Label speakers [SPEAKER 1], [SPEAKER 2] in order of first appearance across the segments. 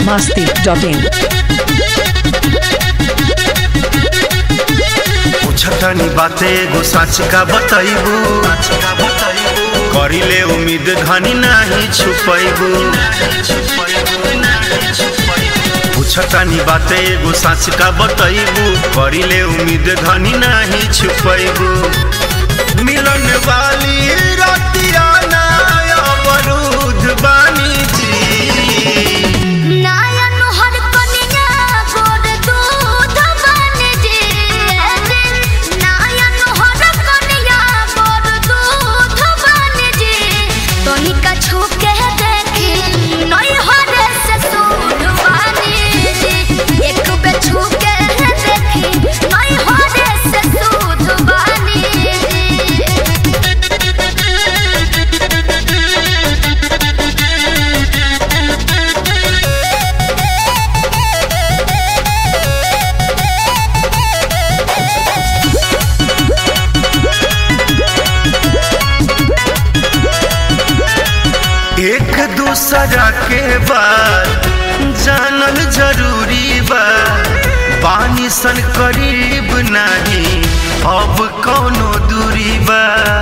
[SPEAKER 1] biharmasti.in
[SPEAKER 2] पूछतनी बाते एगो सच का बतैबू करिले उम्मीद घनी नाही छुपैबू पूछतनी बाते एगो सच का बतैबू करिले उम्मीद घनी नाही छुपैबू मिलन वाली रतिया ना अवरुद्ध बानी जी
[SPEAKER 3] नायन हर कनिया गोर दूध बन जे नायन हर कनिया गोर दूध बन जे तोनिका छू के देखी नई हरे से सूद बन जे एक बे छू के देखी नई हरे से सूद बन जे
[SPEAKER 2] एक दूसरा के बात जानल जरूरी बा बानी सन करीब नहीं अब कौनो दूरी बा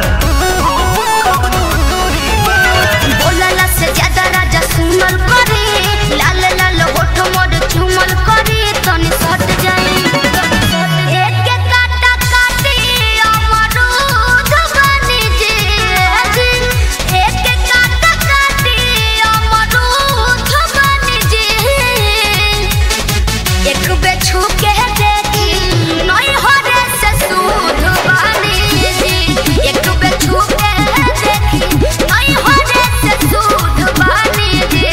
[SPEAKER 3] बोलला से ज्यादा राजा सुनल करे लाल लाल होठ मोर चुमल करे तनी सट जाई एक काटा काटी अमरूद बनी जे एक काटा काटी अमरूद बनी जे एक बे छू के देखी नई हरे से सूद बनी जे एक बे छू के देखी नई हरे से सूद बनी जे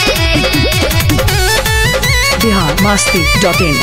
[SPEAKER 1] biharmasti.in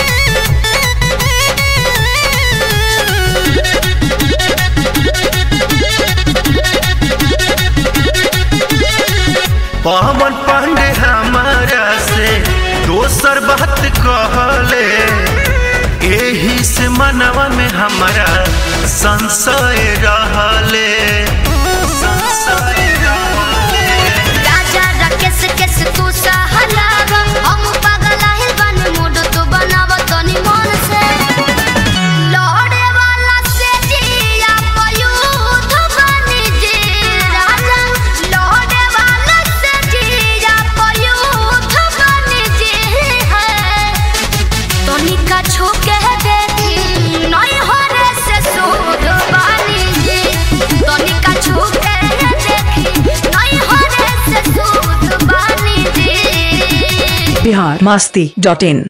[SPEAKER 2] पवन पांडे हमारा से दोसर बात कहले एही से मनवा में हमारा संशय रहले संशय रहले
[SPEAKER 3] राजा राकेश केस तू सहलाव हम पागल आहिल बन मूड तू बनाव तनी मन से लड़े वाला से जिया पयूथ बनी जे राजा लड़े वाला से जिया पयूथ बनी जे है तनिका छू के देखी नई हरे से सूद बनी जे तनिका छू के देखी नई हरे से सूद बनी जे
[SPEAKER 1] biharmasti.in